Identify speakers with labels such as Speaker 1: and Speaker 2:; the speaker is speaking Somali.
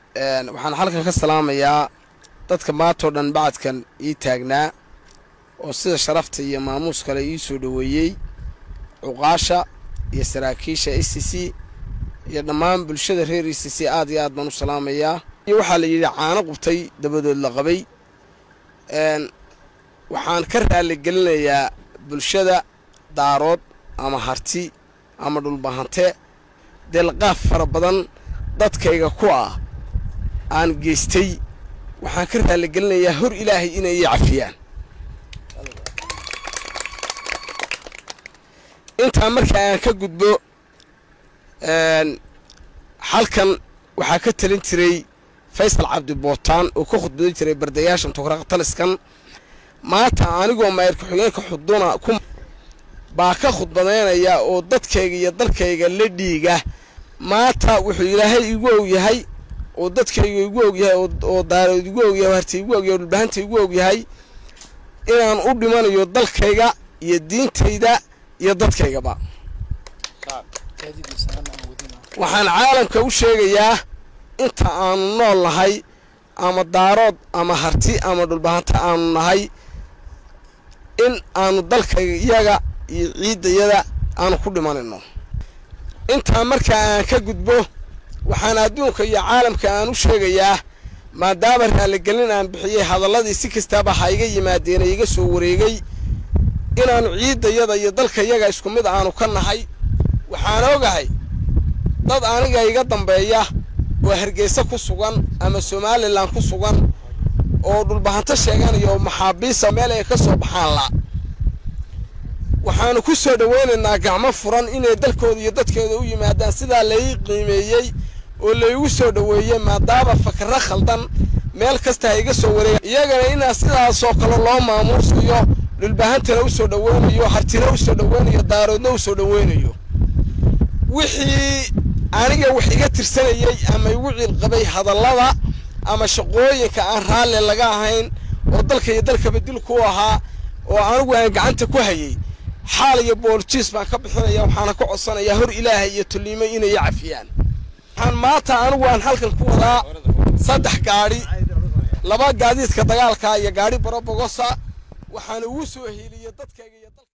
Speaker 1: waxaan halkan ka salaamayaa dadka maantoo dhan bacadkan ii taagnaa oo sida sharafta iyo maamuus kale ii soo dhoweeyey cuqaasha iyo saraakiisha e c c iyo dhammaan bulshada reer e c c aad iyo aad baan u salaamayaa iyo waxaa la yidhi caano qubtay dabadood la qabay waxaan ka raaligelinayaa bulshada daarood ama harti ama dhulbahante deelqaaf fara badan dadkayga ku ah aan geystay waxaan ka raaligelinayaa hor ilaahay inay ii cafiyaan intaa markaa aan ka gudbo halkan waxaa ka talin jiray faysal cabdi bootaan oo ka khudbadan jiray bardayaashan tukraqtaliskan maanta anigoo maayir ku-xigeenka xuduna ku baa ka khudbadaynaya oo dadkayga iyo dalkayga la dhiiga maanta wuxuu ilaahay igu og yahay oo dadkayga igu og yahay oo daarood igu og yahay harti igu og yahay dhulbahanta igu og yahay inaan u dhimanayo dalkayga iyo diintayda iyo dadkaygaba waxaan caalamka u sheegayaa inta aanu nool nahay ama daarood ama harti ama dhulbahanta aanu nahay in aanu dalkayga iyaga iyo ciiddayada aanu ku dhimanayno intaa markaa aan ka gudbo waxaan adduunka iyo caalamka aan u sheegayaa maadaama raaligelin aan bixiyey hadalladii si kastaaba ha iga yimaadeen iga soo wareegay inaannu ciiddayada iyo dalkayaga isku mid aanu ka nahay waxaan ogahay dad aniga iga dambeeya oo hargeysa ku sugan ama somalilan ku sugan oo dhulbahanto sheeganaya oo maxaabiisa meel ay ka soo baxaan la waxaanu ku soo dhowaynaynaa gacmo furan inay dalkooda iyo dadkooda u yimaadaan sidaa lai qiimeeyey oo laygu soo dhoweeyey maadaama fakaro khaldan meel kasta ha iga soo wareega iyagana inaa sidaasoo kale loo maamuusayo dhulbahantana u soo dhoweynayo hartina u soo dhoweynayo daaroodna u soo dhoweynayo wixii aniga wax iga tirsanayey ama igu ciilqabay hadallada ama shaqooyinka aan raalli laga ahayn oo dalka iyo dalkaba dil ku ahaa oo anigu aan gacanta ku hayay xaal iyo booljiis baan ka bixinaya waxaana ka codsanayaa hor ilaahay iyo tulliimo inay i cafiyaan waxaan maanta anigu aan halkan ku wadaa saddex gaadhi laba gaadiidka dagaalka iyo gaadhi barabogosa waxaan ugu soo hiiliyey dadkayga iyo